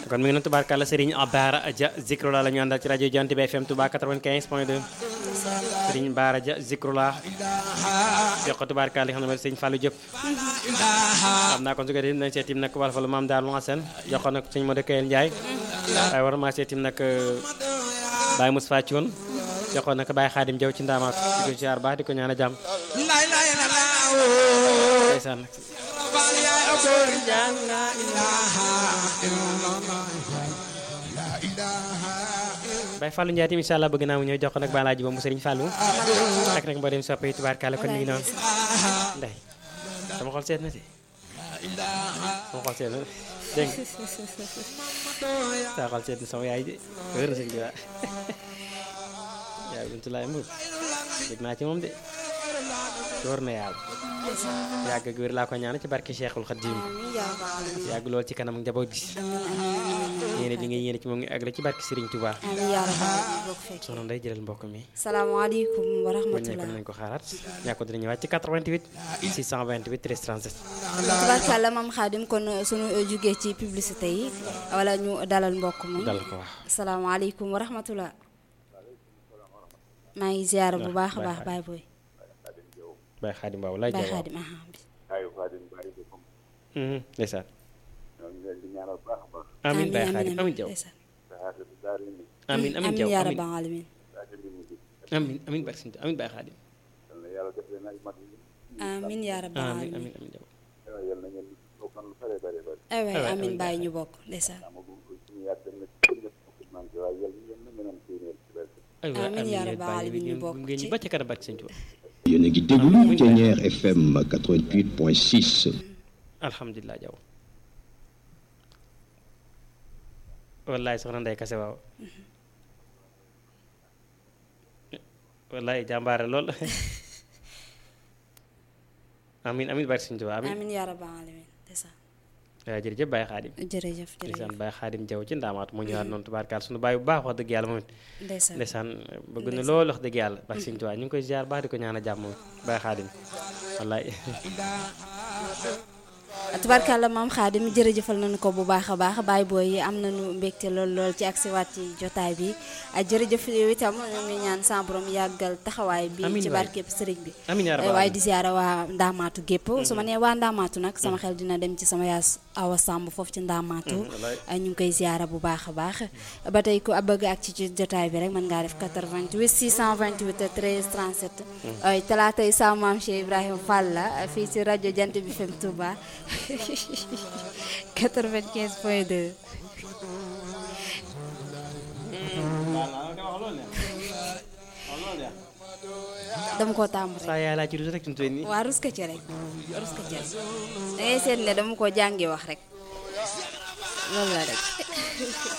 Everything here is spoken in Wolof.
kon mi ngi noonu tubaarkàlla Serigne Bara Dia Zikrula la ñu àndal ci rajo Jant bi FM Touba 95 point 2 Serigne Bara Dia Zikrula jox ko tubaarkàlla li xam ne mooy Serigne Fallou Diop xam naa kon su ko defee nañ seetim nag wala fa lu maam daal mu Hasan jox ko nag Serigne Modou Kayel Ndiaye waaye war maa seetim nag Baye Moussa Thioune jox ko nag Baye Khadim Diaw ci ndaamaat di ko ziar baax di ko ñaan a jàmm ndeysaan Baye Fallou Ndiaye tamit incha allah bëgg naa mu ñëw jox ko nag balaaji ba mu Serigne Fallou ak nag mboo dem soppe yi tubaarkàlla kon mi ngi noonu ndey sama xol seet na de sama xol seet na dégg nga sama xol seet na sama yaay de wér na sëñ bi waa yaay buntu laay mbub dégg naa ci moom de door na yàlla yàgg ak wér laa ko ñaan ci barke Cheikhul Khadim yàgg lool ci kanam njaboot gi yéene bi nga yéene ci moom ngi àgg la ci barke Serigne Touba soxna Ndeye jëlal mbokk mi salaamaaleykum wa bu rahmatulah ñëwee nañ ko xaaraat ñàkko dina ñëwaat ci 88 628 13 37 tubaarkàlla maam Xaadim kon sunu jugee ci publicité yi wala ñu dalal mbokk mi dal ko wax salaamaaleykum wa rahmatulah maa ngi ziar bu baax a baax baay booy Baye Khadim Ba walaay baay jaay waaw Xaadim aha bi ayu Fadim bari ko comme ndeysaan ñoo ngi leen di ñaanal baax a baax amin Baye Khadim amin jaw ndeysaan. saxaata bi daal ni amin amin amin jaw yaa amin rabbal alamin saxaata bi mu jik amin amin barke Serigne amin Baye Khadim yal na yàlla def leen ay mag yi amin yaa rabbal amin alamin amin amin jaw yal yal na ngeen toogan lu bare bare bare ay waay waay, amin amin bàyyi Baay ñu bokk ndeysaan amagum ko suñu yàgg na ci ñëpp ko manqué waaye yal na ngeen na ngeen am téeméer ci barke ay waay Amin amin yaa yéen rabbal bàyyi alamin ñu ngeen bokk ngeen ci. ñu ba ca kanam barke Serigne Touba yéen a ngi déglu Thiéniere FM 88.6 alhamdulilah jaw wallaay soxna Ndeye Kase waaw wallaay jàmbaare lool amin amin barke Serigne Touba amin amin yaa rabbal alamin ndeysaan waaw jërëjëf Baye Khadim jërëjëf ndeysaan jërëjëf Baye Khadim Jaw ci ndaamaatu mu ñëwaat noonu tubaarkaal suñu baay bu baax wax dëgg yàlla moom it ndeysaan ndeysaan bëgg na lool wax dëgg yàlla barke Serigne Touba ñu ngi koy ziar baax di ko ñaan a jàmm moom Baye Khadim wallaay tubaarkàlla maam xaadim jërëjëfal nañu ko bu baax a baax baay booy yi am nañu mbégte lool lool ci agsi waat ci jotaay bi ah, jërëjëf yow itam ñu ngi ñaan sa borom yàggal taxawaay bi Amiin ci waay. barkeb sëriñ bi amiin yaa Eh, rabbal waaye aalamiin. di ziara waa ndaamaatu gépp su ma nee waa ndaamaatu nag sama xel dina dem ci sama yaas awa sàmb foofu ci ndaamaatu wallaay. ah, ñu ngi koy ziara bu baax a baax ba tey ku bëgg ak ci ci jotaay bi rek mën ngaa def 88 628 13 37 ay talaatay sa maam Cheikh Ibrahima Fall la fii ci rajo Jant bi FM Touba 95 point 2 dama ko tàmm rek saa yaay laa ci rus rek tuntee nii waa rus ka ci rek rus ka ci rek da ngay seet ne dama ko jàngi wax rek loolu la rek